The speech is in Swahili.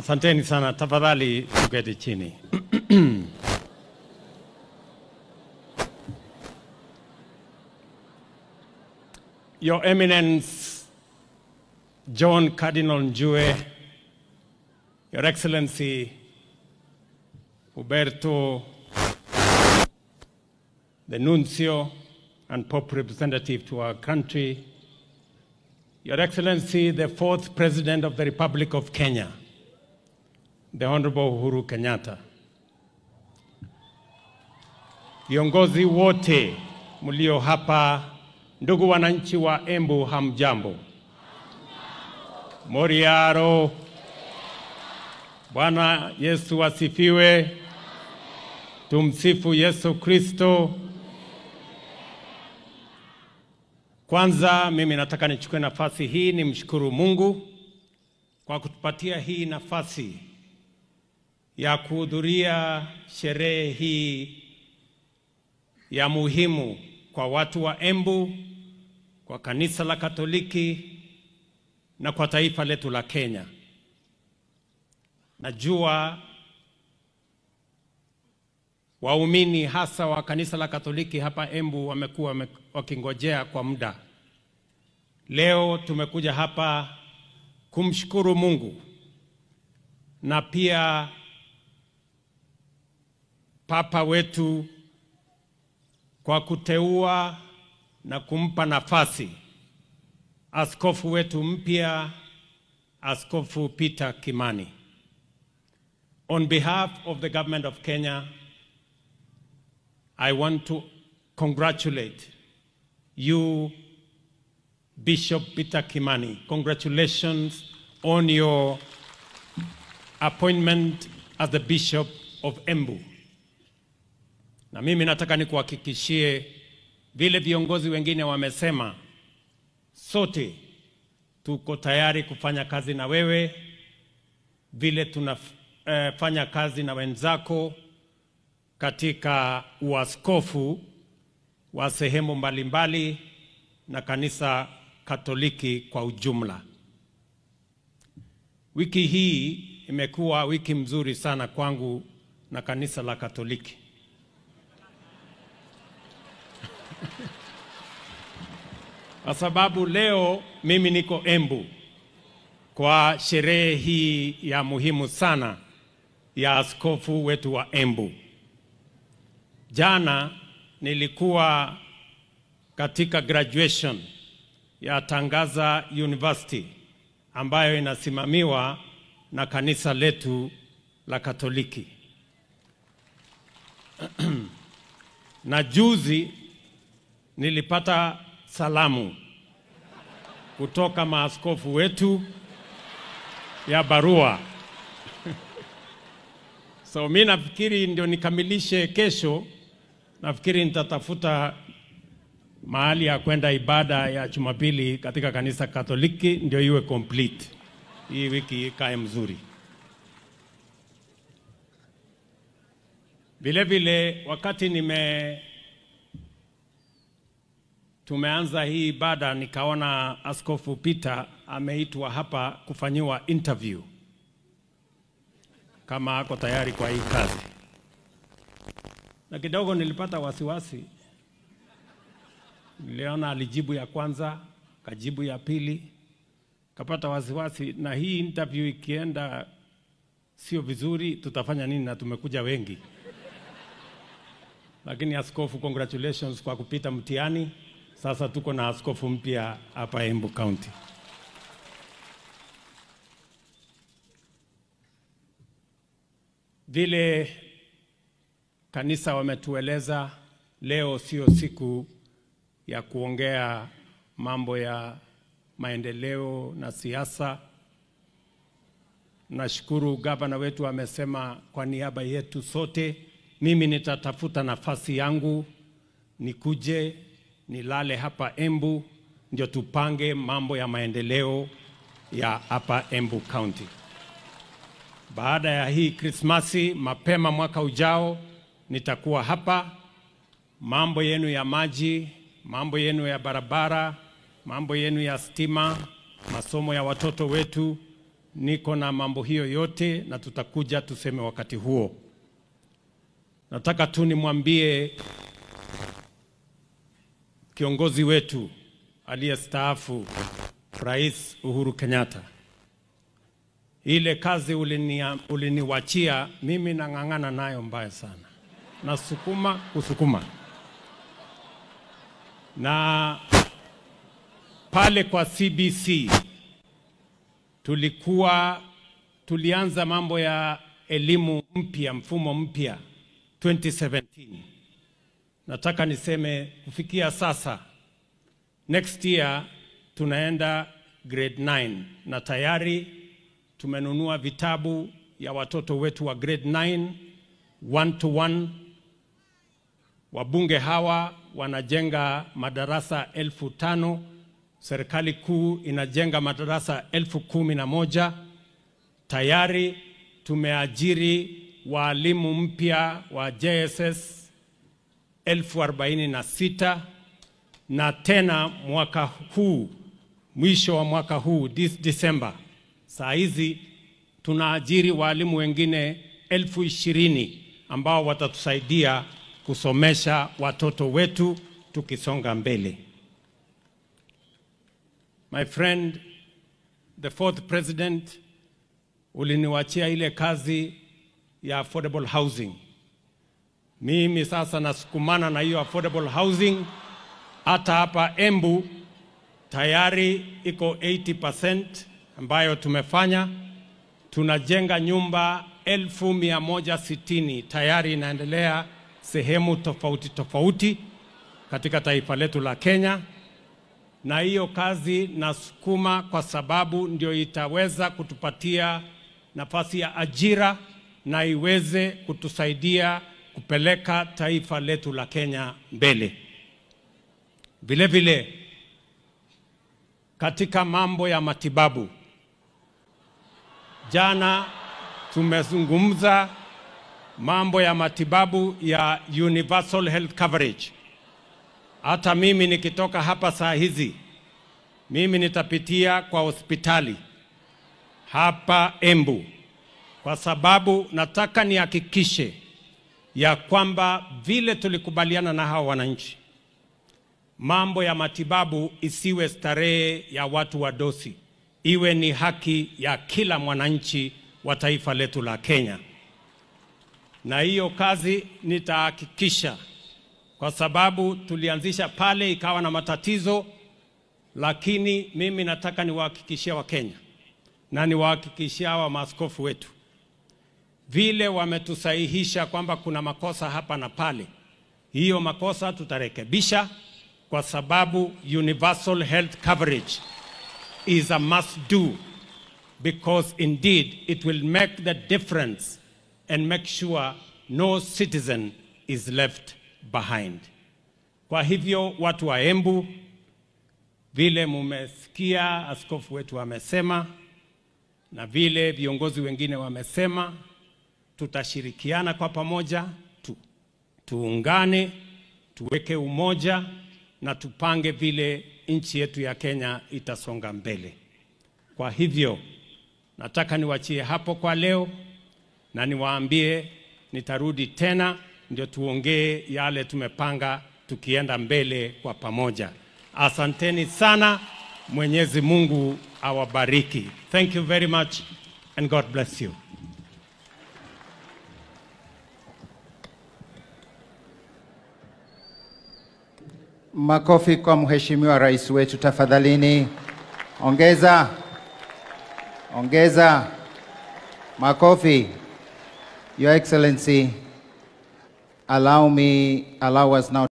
Asanteni sana, tafadhali tuketi chini. Your Eminence John Cardinal Njue, Your Excellency Huberto, the Nuncio and Pope representative to our country, Your Excellency, the fourth President of the Republic of Kenya, the Honorable Uhuru Kenyatta, viongozi wote mlio hapa, ndugu wananchi wa Embu, hamjambo? Moriaro, Bwana Yesu asifiwe. Tumsifu Yesu Kristo. Kwanza mimi nataka nichukue nafasi hii nimshukuru Mungu kwa kutupatia hii nafasi ya kuhudhuria sherehe hii ya muhimu kwa watu wa Embu, kwa kanisa la Katoliki na kwa taifa letu la Kenya. Najua waumini hasa wa kanisa la Katoliki hapa Embu wamekuwa wame- wakingojea kwa muda. Leo tumekuja hapa kumshukuru Mungu na pia Papa wetu kwa kuteua na kumpa nafasi askofu wetu mpya, Askofu Peter Kimani. On behalf of the government of Kenya, I want to congratulate you, Bishop Peter Kimani. Congratulations on your appointment as the Bishop of Embu. Na mimi nataka nikuhakikishie vile viongozi wengine wamesema, sote tuko tayari kufanya kazi na wewe vile tunafanya kazi na wenzako katika uaskofu wa sehemu mbalimbali na kanisa Katoliki kwa ujumla. Wiki hii imekuwa wiki mzuri sana kwangu na kanisa la Katoliki. Kwa sababu leo mimi niko Embu kwa sherehe hii ya muhimu sana ya askofu wetu wa Embu. Jana nilikuwa katika graduation ya Tangaza University ambayo inasimamiwa na kanisa letu la Katoliki. na juzi nilipata salamu kutoka maaskofu wetu ya barua. So mi nafikiri ndio nikamilishe kesho, nafikiri nitatafuta mahali ya kwenda ibada ya Jumapili katika kanisa Katoliki ndio iwe complete. Hii wiki ikae mzuri. Vile vile wakati nime tumeanza hii ibada nikaona Askofu Peter ameitwa hapa kufanyiwa interview kama ako tayari kwa hii kazi, na kidogo nilipata wasiwasi. Niliona alijibu ya kwanza, kajibu ya pili, kapata wasiwasi, na hii interview ikienda sio vizuri, tutafanya nini? Na tumekuja wengi. Lakini askofu, congratulations kwa kupita mtihani. Sasa tuko na askofu mpya hapa Embu County. Vile kanisa wametueleza, leo sio siku ya kuongea mambo ya maendeleo na siasa. Nashukuru gavana wetu amesema kwa niaba yetu sote, mimi nitatafuta nafasi yangu nikuje nilale hapa Embu ndio tupange mambo ya maendeleo ya hapa Embu County. Baada ya hii Krismasi, mapema mwaka ujao nitakuwa hapa. Mambo yenu ya maji, mambo yenu ya barabara, mambo yenu ya stima, masomo ya watoto wetu niko na mambo hiyo yote na tutakuja tuseme wakati huo. Nataka tu nimwambie kiongozi wetu aliyestaafu Rais Uhuru Kenyatta, ile kazi ulinia, uliniwachia mimi nang'ang'ana nayo mbaya sana, nasukuma kusukuma na pale kwa CBC tulikuwa tulianza mambo ya elimu mpya, mfumo mpya 2017. Nataka niseme kufikia sasa, next year tunaenda grade 9 na tayari tumenunua vitabu ya watoto wetu wa grade 9 one to one. Wabunge hawa wanajenga madarasa elfu tano serikali kuu inajenga madarasa elfu kumi na moja tayari tumeajiri waalimu mpya wa JSS elfu arobaini na sita na tena mwaka huu mwisho wa mwaka huu this December, saa hizi tunaajiri waalimu wengine elfu ishirini ambao watatusaidia kusomesha watoto wetu tukisonga mbele. My friend, the fourth president, uliniwachia ile kazi ya affordable housing. Mimi sasa nasukumana na hiyo affordable housing. Hata hapa Embu tayari iko 80% ambayo tumefanya. Tunajenga nyumba elfu mia moja sitini tayari inaendelea sehemu tofauti tofauti katika taifa letu la Kenya na hiyo kazi nasukuma kwa sababu ndio itaweza kutupatia nafasi ya ajira na iweze kutusaidia kupeleka taifa letu la Kenya mbele. Vile vile katika mambo ya matibabu, jana tumezungumza mambo ya matibabu ya universal health coverage. Hata mimi nikitoka hapa saa hizi, mimi nitapitia kwa hospitali hapa Embu, kwa sababu nataka nihakikishe ya kwamba vile tulikubaliana na hawa wananchi, mambo ya matibabu isiwe starehe ya watu wa dosi, iwe ni haki ya kila mwananchi wa taifa letu la Kenya, na hiyo kazi nitahakikisha kwa sababu tulianzisha pale ikawa na matatizo, lakini mimi nataka niwahakikishie Wakenya na niwahakikishie hawa maaskofu wetu, vile wametusahihisha kwamba kuna makosa hapa na pale, hiyo makosa tutarekebisha, kwa sababu universal health coverage is a must do because indeed it will make the difference and make sure no citizen is left behind. Kwa hivyo watu wa Embu, vile mumesikia askofu wetu amesema na vile viongozi wengine wamesema, tutashirikiana kwa pamoja tu, tuungane, tuweke umoja na tupange vile nchi yetu ya Kenya itasonga mbele. Kwa hivyo nataka niwachie hapo kwa leo na niwaambie nitarudi tena ndio tuongee yale tumepanga tukienda mbele kwa pamoja. Asanteni sana. Mwenyezi Mungu awabariki. Thank you very much and God bless you. Makofi kwa mheshimiwa rais wetu tafadhalini. Ongeza, ongeza makofi. Your Excellency, allow me, allow us now